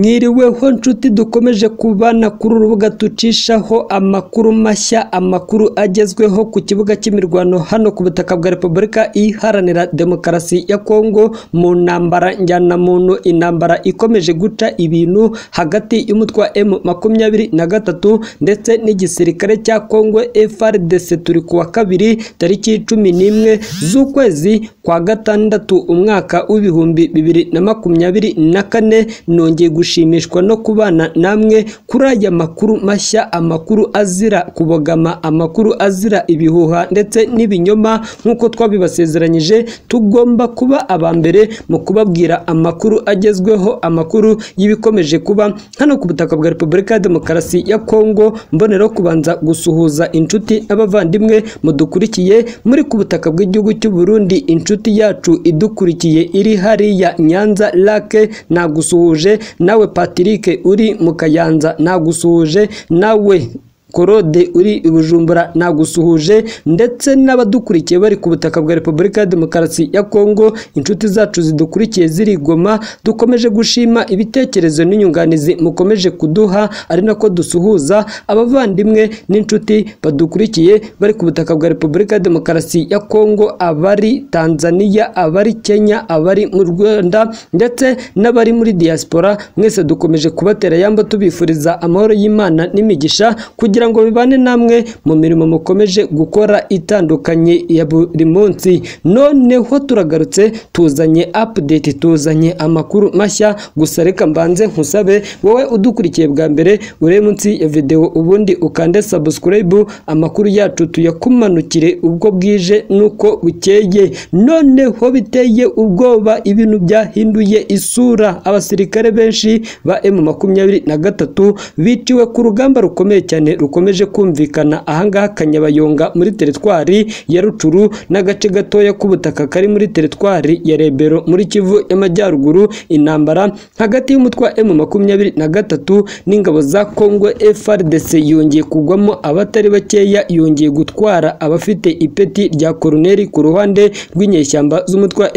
Mwiriweho nshuti dukomeje kubana kuri urubuga tucishaho amakuru mashya amakuru agezweho ku kibuga cy'imirwano hano ku butaka bwa Repubulika Iharanira Demokarasi ya Kongo mu ntambara njyanamuntu intambara ikomeje guca ibintu hagati y'umutwe wa M makumyabiri na gatatu ndetse n'igisirikare cya Kongo FARDC turi ku wa kabiri tariki cumi n'imwe z'ukwezi kwa gatandatu umwaka w'ibihumbi bibiri na makumyabiri na kane nongeye gushimishwa no kubana namwe kuri aya makuru mashya amakuru azira kubogama amakuru azira ibihuha ndetse n'ibinyoma nk'uko twabibasezeranyije tugomba kuba aba mbere mu kubabwira amakuru agezweho amakuru y'ibikomeje kuba hano ku butaka bwa repubulika ya demokarasi ya kongo mboneraho kubanza gusuhuza inshuti n'abavandimwe mudukurikiye muri ku butaka bw'igihugu cy'u Burundi inshuti yacu idukurikiye iri hariya nyanza lake nagusuhuje nawe Patrick uri mu kayanza nagusuhuje nawe Korode uri i Bujumbura nagusuhuje ndetse n'abadukurikiye bari ku butaka bwa Repubulika ya Demokarasi ya Kongo inshuti zacu zidukurikiye ziri i Goma dukomeje gushima ibitekerezo n'inyunganizi mukomeje kuduha ari nako dusuhuza abavandimwe n'inshuti badukurikiye bari ku butaka bwa Repubulika ya Demokarasi ya Kongo abari Tanzania abari Kenya abari mu Rwanda ndetse n'abari muri diaspora mwese dukomeje kubatera yamba tubifuriza amahoro y'Imana n'imigisha kugira kugira ngo bibane namwe mu mirimo mukomeje gukora itandukanye ya buri munsi noneho turagarutse tuzanye update tuzanye amakuru mashya gusa reka mbanze nkusabe wowe udukurikiye bwa mbere ure munsi ya videwo ubundi ukande subscribe amakuru yacu tuyakumanukire ubwo bwije nuko bukeye noneho biteye ubwoba ibintu byahinduye isura abasirikare benshi ba emu makumyabiri na gatatu biciwe ku rugamba rukomeye cyane rukomeje kumvikana ahangaha Kanyabayonga muri teritwari ya Rucuru n'agace gatoya k'ubutaka kari muri teritwari ya Rebero muri Kivu y'Amajyaruguru intambara hagati y'umutwe wa M23 n'ingabo za Kongo FARDC yongeye kugwamo abatari bakeya yongeye gutwara abafite ipeti rya koroneri ku ruhande rw'inyeshyamba z'umutwe wa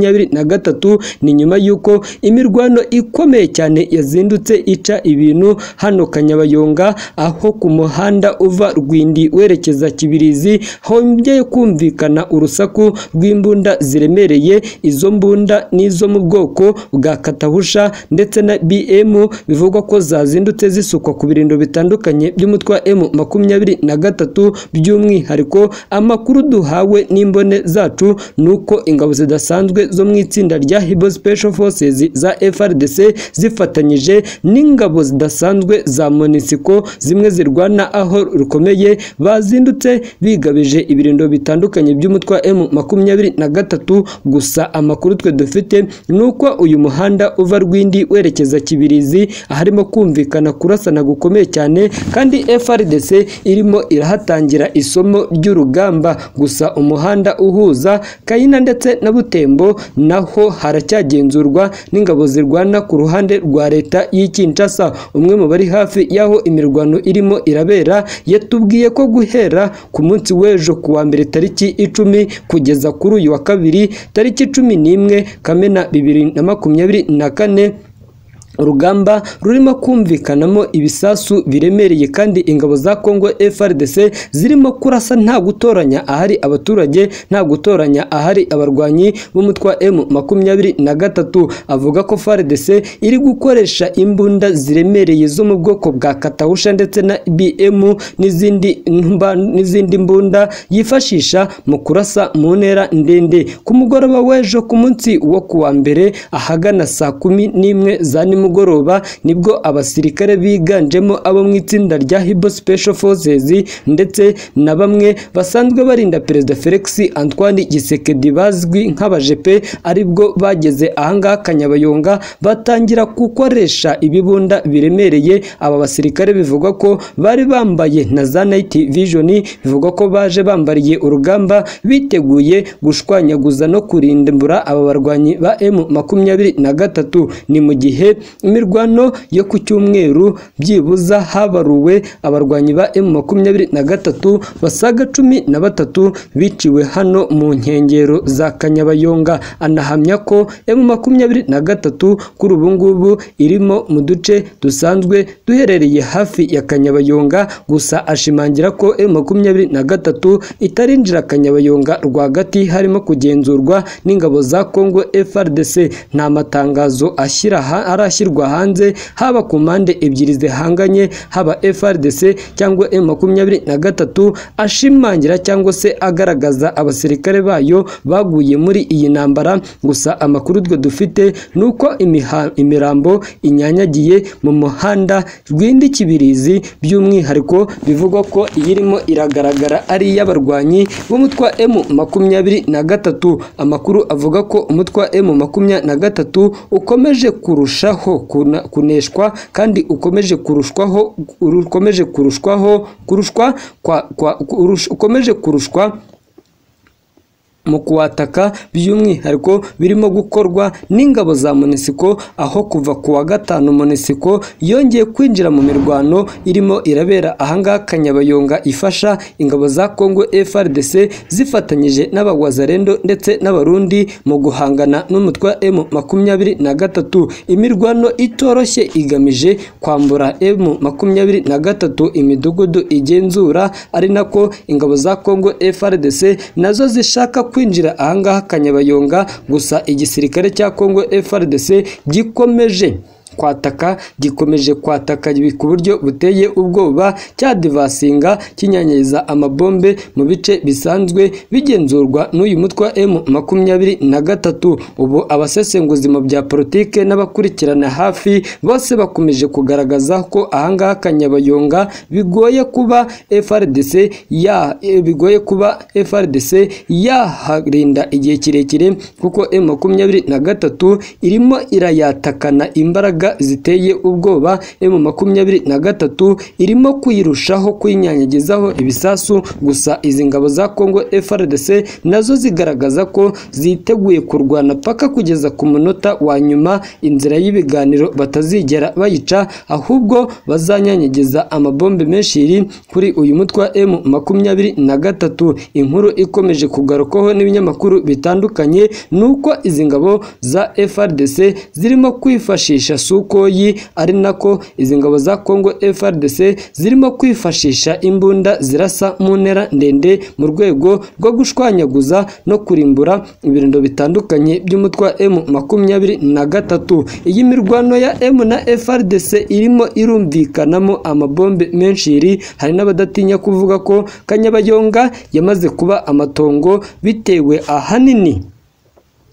M23 ni nyuma y'uko imirwano ikomeye cyane yazindutse ica ibintu hano Kanyabayonga aho ku muhanda uva Rwindi werekeza Kibirizi hongeye kumvikana urusaku rw'imbunda ziremereye izo mbunda n'izo mu bwoko bwa katahusha ndetse na BM bivugwa ko zazindutse zisukwa ku birindo bitandukanye by'umutwe wa M makumyabiri na gatatu by'umwihariko amakuru duhawe n'imbone zacu ni uko ingabo zidasanzwe zo mu itsinda rya Hibo Special Forces za FRDC zifatanyije n'ingabo zidasanzwe za Monisco zimwe zirwana aho rukomeye bazindutse bigabije ibirindo bitandukanye by'umutwe wa M makumyabiri na gatatu gusa amakuru twe dufite ni uko uyu muhanda uva Rwindi werekeza Kibirizi aharimo kumvikana kurasana gukomeye cyane kandi FRDC irimo irahatangira isomo ry'urugamba gusa umuhanda uhuza Kayina ndetse na Butembo naho haracyagenzurwa n'ingabo zirwana ku ruhande rwa leta y'i Kinshasa umwe mu bari hafi y'aho imirwano irimo irabera yatubwiye ko guhera ku munsi w'ejo ku wa mbere tariki icumi kugeza kuri uyu wa kabiri tariki cumi n'imwe kamena bibiri na makumyabiri na kane urugamba rurimo kumvikanamo ibisasu biremereye kandi ingabo za Kongo FARDC zirimo kurasa nta gutoranya ahari abaturage nta gutoranya ahari abarwanyi b'umutwe wa M makumyabiri na gatatu avuga ko FARDC iri gukoresha imbunda ziremereye zo mu bwoko bwa katahusha ndetse na BM n'izindi n'izindi mbunda yifashisha mu kurasa mu ntera ndende ku mugoroba w'ejo ku munsi wo kuwa mbere ahagana saa kumi n'imwe za nimugoroba nimugoroba nibwo abasirikare biganjemo abo mu itsinda rya Hibo Special Forces ndetse na bamwe basanzwe barinda Perezida Felix Antoine Gisekedi bazwi nk'abajepe aribwo bageze ahangaha Kanyabayonga batangira gukoresha ibibunda biremereye aba basirikare bivugwa ko bari bambaye na za night vision bivugwa ko baje bambariye urugamba biteguye gushwanyaguza no kurimbura aba barwanyi ba M makumyabiri na gatatu ni mu gihe imirwano yo ku cyumweru byibuza habaruwe abarwanyi ba emu makumyabiri na gatatu basaga cumi na batatu biciwe hano mu nkengero za kanyabayonga anahamya ko emu makumyabiri na gatatu kuri ubu ngubu irimo mu duce dusanzwe duherereye hafi ya kanyabayonga gusa ashimangira ko emu makumyabiri na gatatu itarinjira kanyabayonga rwagati harimo kugenzurwa n'ingabo za congo frdc nta matangazo ashyira ha- arashyirwa hanze haba ku mpande ebyiri zihanganye haba frdc cyangwa emu makumyabiri na gatatu ashimangira cyangwa se agaragaza abasirikare bayo baguye muri iyi ntambara gusa amakuru twe dufite ni uko imiha- imirambo inyanyagiye mu muhanda rwindi kibirizi by'umwihariko bivugwa ko iyirimo iragaragara ari iy'abarwanyi b'umutwe wa M makumyabiri na gatatu amakuru avuga ko umutwe wa M makumyabiri na gatatu ukomeje kurushaho kuna- kuneshwa kandi ukomeje kurushwaho ukomeje kurushwaho kurushwa kwa, kwa, kurush- ukomeje kurushwa mu kuwataka by'umwihariko birimo gukorwa n'ingabo za munisiko aho kuva ku wa gatanu munisiko yongeye kwinjira mu mirwano irimo irabera ahangaha kanyabayonga ifasha ingabo za congo frdc zifatanyije n'abagwazarendo ndetse n'abarundi mu guhangana n'umutwe wa m makumyabiri na gatatu imirwano itoroshye igamije kwambura m makumyabiri na gatatu imidugudu igenzura ari nako ingabo za congo frdc nazo zishaka kwinjira ahangaha kanyabayonga gusa igisirikare cya congo frdc gikomeje kwataka gikomeje kwataka ku buryo buteye ubwoba cyadivasinga kinyanyiza amabombe mu bice bisanzwe bigenzurwa n'uyu mutwe wa M makumyabiri na gatatu ubu abasesenguzi mu bya politike n'abakurikirana hafi bose bakomeje kugaragaza ko ahangaha kanyabayonga bigoye kuba FRDC ya eh, bigoye kuba FRDC yaharinda igihe kirekire kuko M makumyabiri na gatatu irimo irayatakana imbaraga ziteye ubwoba M makumyabiri na gatatu irimo kuyirushaho kuyinyanyagizaho ibisasu gusa izi ngabo za Congo FRDC nazo zigaragaza ko ziteguye kurwana paka kugeza ku munota wa nyuma inzira y'ibiganiro batazigera bayica ahubwo bazanyanyagiza amabombe menshi yiri kuri uyu mutwe wa M makumyabiri na gatatu inkuru ikomeje kugarukwaho n'ibinyamakuru bitandukanye ni uko izi ngabo za FRDC zirimo kwifashisha sukoyi ari nako izi ngabo za Congo FRDC zirimo kwifashisha imbunda zirasa mu ntera ndende mu rwego rwo gushwanyaguza no kurimbura ibirindiro bitandukanye by'umutwe wa M makumyabiri na gatatu iyi mirwano ya M na FRDC irimo irumvikanamo amabombe menshi iri hari n'abadatinya kuvuga ko Kanyabayonga yamaze kuba amatongo bitewe ahanini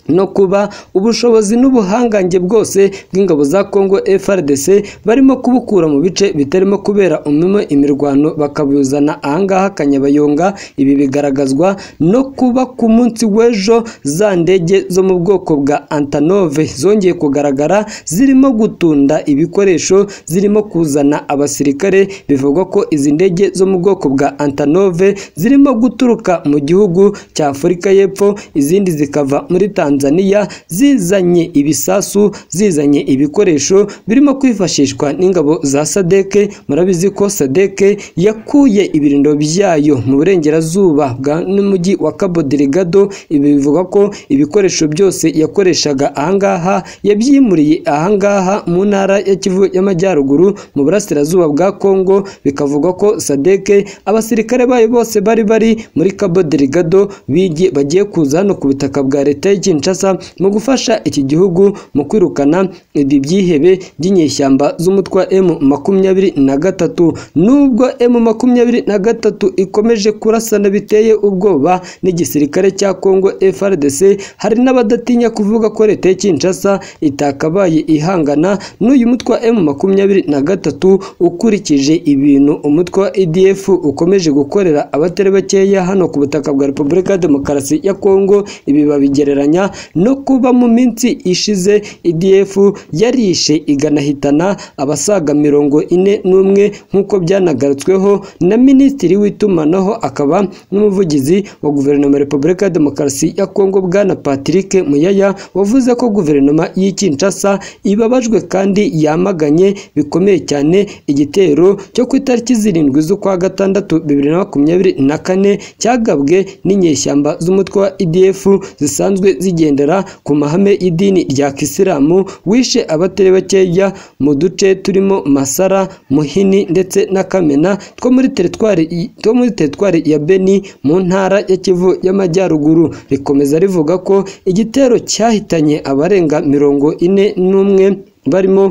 no kuba ubushobozi n'ubuhangange bwose bw'ingabo za Congo FRDC barimo kubukura mu bice bitarimo kubera umwe imirwano bakabuzana ahangaha Kanyabayonga ibi bigaragazwa no kuba ku munsi w'ejo za ndege zo mu bwoko bwa Antonov zongeye kugaragara zirimo gutunda ibikoresho zirimo kuzana abasirikare bivugwa ko izi ndege zo mu bwoko bwa Antonov zirimo guturuka mu gihugu cya Afurika y'Epfo izindi zikava muri Tanzania zizanye ibisasu zizanye ibikoresho birimo kwifashishwa n'ingabo za Sadeke murabizi ko Sadeke yakuye ibirindo byayo mu burengerazuba bwa n'umujyi wa Cabo Delgado ibi bivuga ko ibikoresho byose yakoreshaga ahangaha yabyimuriye ahangaha mu ntara ya Kivu y'Amajyaruguru mu burasirazuba bwa Kongo bikavugwa ko Sadeke abasirikare bayo bose bari bari muri Cabo Delgado bigi- bagiye kuza hano ku butaka bwa leta y'i Kinshasa mu gufasha iki gihugu mu kwirukana ibi byihebe by'inyeshyamba z'umutwe wa M makumyabiri na gatatu nubwo M makumyabiri na gatatu ikomeje kurasana biteye ubwoba n'igisirikare cya Congo FRDC hari n'abadatinya kuvuga ko leta y'i Kinshasa itakabaye ihangana n'uyu mutwe wa M makumyabiri na gatatu ukurikije ibintu umutwe wa EDF ukomeje gukorera abatari bakeya hano ku butaka bwa Repubulika ya Demokarasi ya Kongo ibi babigereranya no kuba mu minsi ishize idf yarishe iganahitana abasaga mirongo ine n'umwe nk'uko byanagarutsweho na minisitiri w'itumanaho akaba n'umuvugizi wa guverinoma ya repubulika ya demokarasi ya kongo bwana patrick muyaya wavuze ko guverinoma y'i kinshasa ibabajwe kandi yamaganye bikomeye cyane igitero cyo ku itariki zirindwi z'ukwa gatandatu bibiri na makumyabiri na kane cyagabwe n'inyeshyamba z'umutwe wa idf zisanzwe zigendera ku mahame y'idini rya kisilamu wishe abatari bakeya mu duce turimo masara muhini ndetse na kamena two muri teritwari two muri teritwari ya beni mu ntara ya kivu y'amajyaruguru rikomeza rivuga ko igitero cyahitanye abarenga mirongo ine n'umwe barimo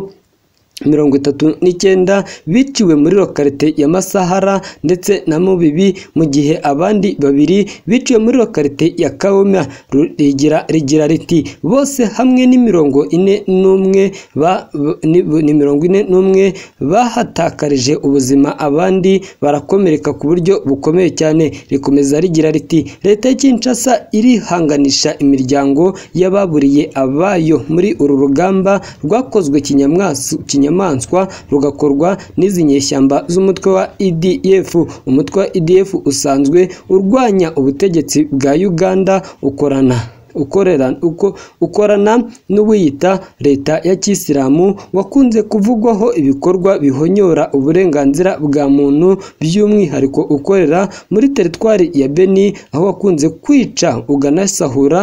mirongo itatu n'icyenda biciwe muri lokarite ya Masahara ndetse na Mubibi mu gihe abandi babiri biciwe muri lokarite ya Kaumya rigira rigira riti bose hamwe ni mirongo ine n'umwe ba ni, ni mirongo ine n'umwe bahatakarije ubuzima abandi barakomereka ku buryo bukomeye cyane rikomeza rigira riti leta ya Kinshasa irihanganisha imiryango y'ababuriye abayo muri uru rugamba rwakozwe kinyamwasu kinyamwasu inyamaswa rugakorwa n'izi nyeshyamba z'umutwe wa EDF umutwe wa EDF usanzwe urwanya ubutegetsi bwa Uganda ukorana ukorera uko ukorana n'uwiyita leta ya kisilamu wakunze kuvugwaho ibikorwa bihonyora uburenganzira bwa muntu by'umwihariko ukorera muri teritwari ya Beni aho wakunze kwica ukanasahura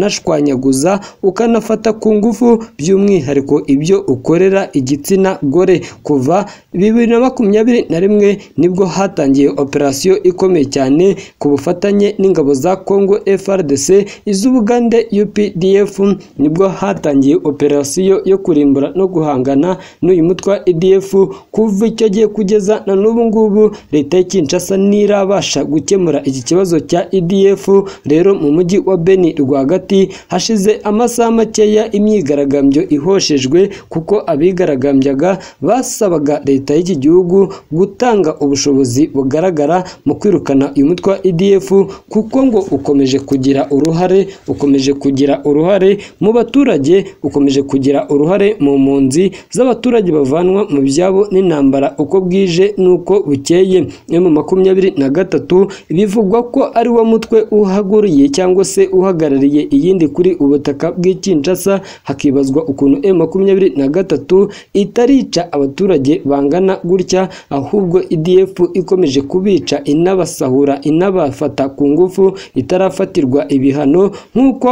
ukanashwanyaguza ukanafata ku ngufu by'umwihariko ibyo ukorera igitsina gore kuva bibiri na makumyabiri na rimwe nibwo hatangiye operasiyo ikomeye cyane ku bufatanye n'ingabo za Congo FRDC iz'ubu Uganda UPDF nibwo hatangiye operasiyo yo kurimbura no guhangana n'uyu mutwe wa EDF kuva icyo gihe kugeza na n'ubu ngubu leta ya Kinshasa ntirabasha gukemura iki kibazo cya EDF rero mu mujyi wa Beni rwagati hashize amasaha makeya imyigaragambyo ihoshejwe kuko abigaragambyaga basabaga leta y'iki gihugu gutanga ubushobozi bugaragara mu kwirukana uyu mutwe wa EDF kuko ngo ukomeje kugira uruhare ukomeje kugira uruhare mu baturage ukomeje kugira uruhare mu mpunzi z'abaturage bavanwa mu byabo n'intambara uko bwije n'uko bukeye yo mu makumyabiri na gatatu bivugwa ko ari wo mutwe uhaguriye cyangwa se uhagarariye iyindi kuri ubutaka bw'ikinshasa hakibazwa ukuntu e makumyabiri na gatatu itarica abaturage bangana gutya ahubwo idf ikomeje kubica inabasahura inabafata ku ngufu itarafatirwa ibihano nk'uko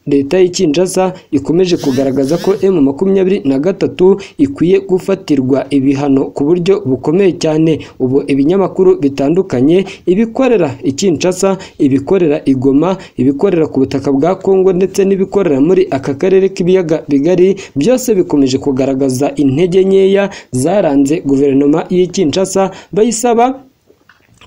leta y'ikinshasa ikomeje kugaragaza ko emu makumyabiri na gatatu ikwiye gufatirwa ibihano ku buryo bukomeye cyane ubu ibinyamakuru bitandukanye ibikorera ikinshasa ibikorera igoma ibikorera ku butaka bwa kongo ndetse n'ibikorera muri aka karere k'ibiyaga bigari byose bikomeje kugaragaza intege nkeya zaranze guverinoma y'ikinshasa bayisaba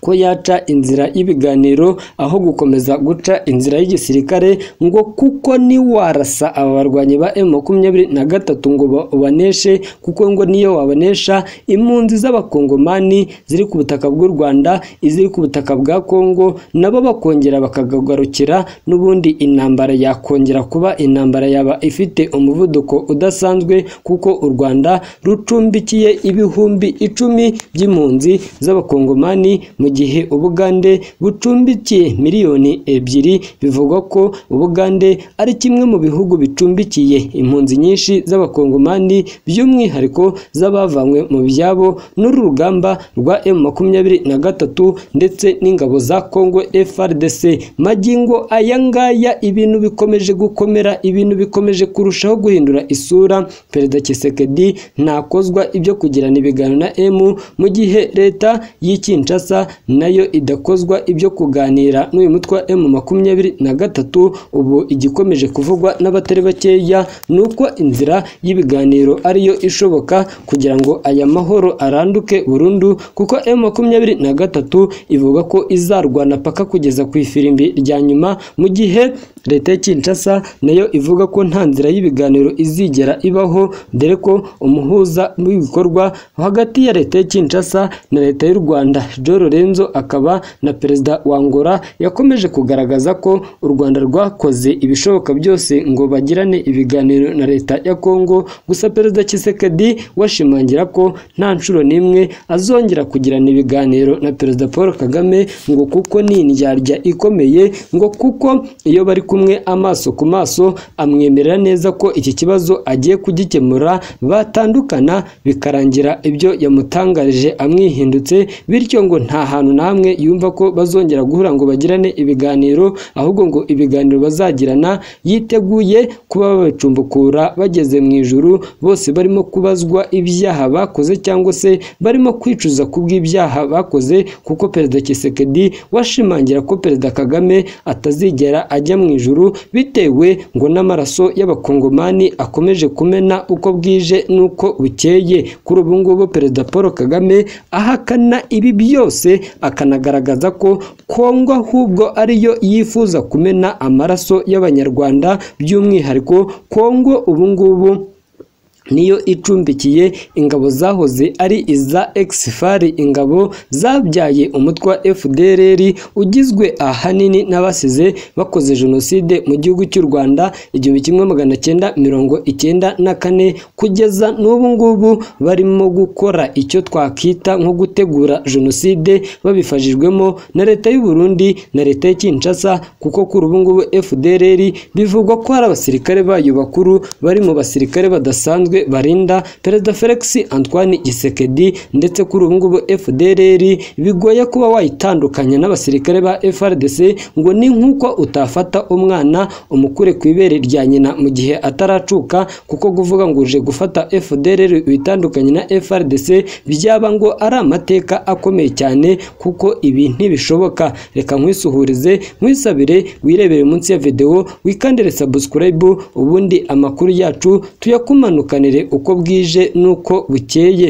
ko yaca inzira y'ibiganiro aho gukomeza guca inzira y'igisirikare ngo kuko niwarasa aba barwanyi ba emu makumyabiri na gatatu ngo ubaneshe kuko ngo niyo wabanesha impunzi z'abakongomani ziri ku butaka bw'u rwanda iziri ku butaka bwa kongo nabo bakongera bakagagarukira n'ubundi intambara yakongera kuba intambara yaba ifite umuvuduko udasanzwe kuko u rwanda rucumbikiye ibihumbi icumi by'impunzi z'abakongomani mu gihe ubugande bucumbikiye miliyoni ebyiri bivugwa ko ubugande ari kimwe mu bihugu bicumbikiye impunzi nyinshi z'abakongomani by'umwihariko z'abavanywe mu byabo n'uru rugamba rwa emu makumyabiri na gatatu ndetse n'ingabo za kongo FRDC magingo aya ngaya ibintu bikomeje gukomera ibintu bikomeje kurushaho guhindura isura perezida Tshisekedi ntakozwa ibyo kugirana ibiganiro na emu mu gihe leta y'ikinshasa nayo idakozwa ibyo kuganira n'uyu mutwe wa emu makumyabiri na gatatu ubu igikomeje kuvugwa n'abatari bakeya ni uko inzira y'ibiganiro ariyo ishoboka kugira ngo aya mahoro aranduke burundu kuko emu makumyabiri na gatatu ivuga ko izarwana paka kugeza ku ifirimbi rya nyuma mu gihe leta ya kinshasa nayo ivuga ko nta nzira y'ibiganiro izigera ibaho dore ko umuhuza w'ibikorwa hagati ya leta ya kinshasa na leta y'u rwanda joe lorenzo akaba na perezida wa angola yakomeje kugaragaza ko u rwanda rwakoze ibishoboka byose ngo bagirane ibiganiro na leta ya kongo gusa perezida kisekedi washimangira ko nta nshuro n'imwe azongera kugirana ibiganiro na perezida paul kagame ngo kuko ni indyarya ikomeye ngo kuko iyo bari kumwe amaso ku maso amwemerera neza ko iki kibazo agiye kugikemura batandukana bikarangira ibyo yamutangarije amwihindutse bityo ngo nta hantu na hamwe yumva ko bazongera guhura ngo bagirane ibiganiro ahubwo ngo ibiganiro bazagirana yiteguye kuba babicumbukura bageze mu ijuru bose barimo kubazwa ibyaha bakoze cyangwa se barimo kwicuza ku bw'ibyaha bakoze kuko perezida Kisekedi washimangira ko perezida Kagame atazigera ajya mu ijuru bitewe ngo n'amaraso y'abakongomani akomeje kumena uko bwije n'uko bukeye kuri ubu ngubu perezida Paul Kagame ahakana ibi byose akanagaragaza ko Kongo ahubwo ariyo yifuza kumena amaraso y'abanyarwanda by'umwihariko Kongo ubu ngubu niyo icumbikiye ingabo zahoze ari iza exfari ingabo zabyaye umutwe wa FDLR ugizwe ahanini n'abasize bakoze jenoside mu gihugu cy'u Rwanda igihumbi kimwe magana cyenda mirongo icyenda na kane kugeza n'ubu ngubu barimo gukora icyo twakita nko gutegura jenoside babifashijwemo na leta y'u Burundi na leta ya Kinshasa kuko kuri ubu ngubu FDLR bivugwa ko hari abasirikare bayo bakuru bari mu basirikare badasanzwe barinda perezida felix antoine gisekedi ndetse kuri ubu ngubu fdrr bigoye kuba wayitandukanya n'abasirikare ba frdc ngo ni nk'uko utafata umwana umukure ku ibere rya nyina mu gihe ataracuka kuko kuvuga ngo uje gufata fdrr witandukanye na frdc byaba ngo ari amateka akomeye cyane kuko ibi ntibishoboka reka nkwisubirize nkwisabire wirebere munsi ya videwo wikandire sabusikarayibu ubundi amakuru yacu tuyakumanukanire uko bwije n'uko bukeye